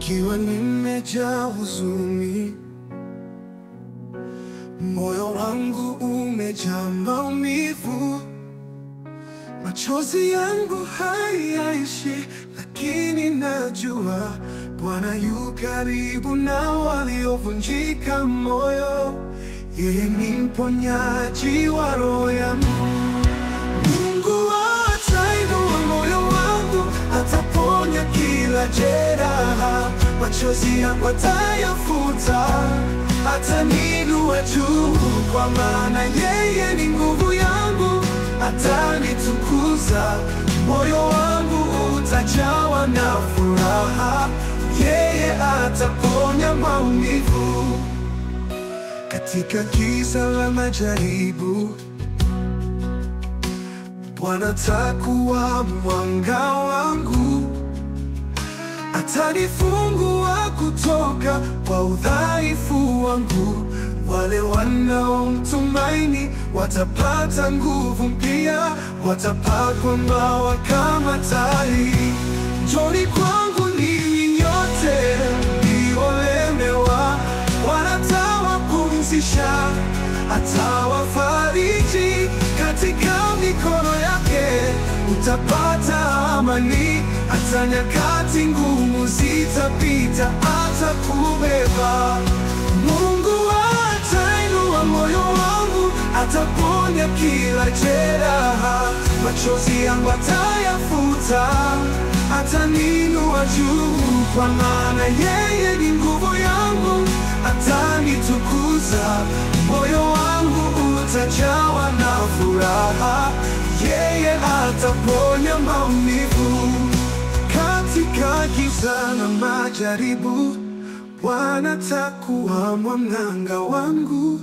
nikiwa nimejaa huzuni, moyo wangu umejaa maumivu, machozi yangu hayaishi, lakini najua Bwana yu karibu na waliovunjika moyo. Yeye ni mponyaji wa roho yangu. Mungu atainua moyo wangu, ataponya kila jeraha, machozi yangu atayafuta, ataninua juu, kwa maana yeye ni nguvu yangu, atanitukuza. Moyo wangu utajawa na furaha, yeye ataponya maumivu katika giza la majaribu. Bwana atakuwa mwanga wangu, atanifungua kutoka kwa udhaifu wangu. Wale wanaomtumaini watapata nguvu mpya, watapakwa mabawa kama tai. Njooni kwangu ninyi nyote mliolemewa, Bwana atawapumzisha, atawafariji katika mikono yake utapata amani. Hata nyakati ngumu zitapita, atakubeba. Mungu atainua moyo wangu, ataponya kila jeraha, machozi yangu atayafuta, ataninua juu, kwa maana yeye ni nguvu yangu, atanitukuza. Moyo wangu utajawa na furaha, yeye ataponya maumivu katika giza na majaribu. Bwana atakuwa mwanga wangu,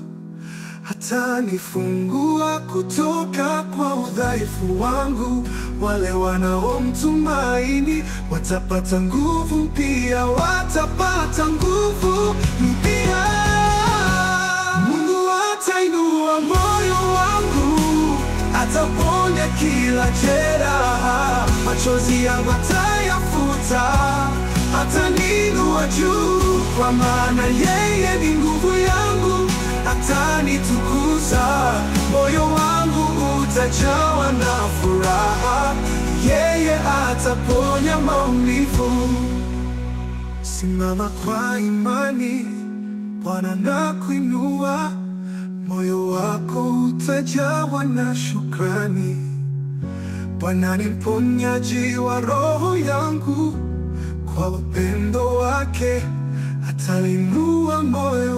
atanifungua kutoka kwa udhaifu wangu. Wale wanaomtumaini watapata nguvu mpya, watapata nguvu mpya. Mungu atainua moyo wangu, ataponya kila jeraha, machozi yangu atayafuta, ataninua juu, kwa maana yeye ni nguvu yangu, atanitukuza. Moyo wangu utajawa na furaha, yeye ataponya maumivu. Simama kwa imani, Bwana na kuinua, moyo wako utajawa na shukrani. Bwana ni mponyaji wa roho yangu, kwa upendo wake atainua moyo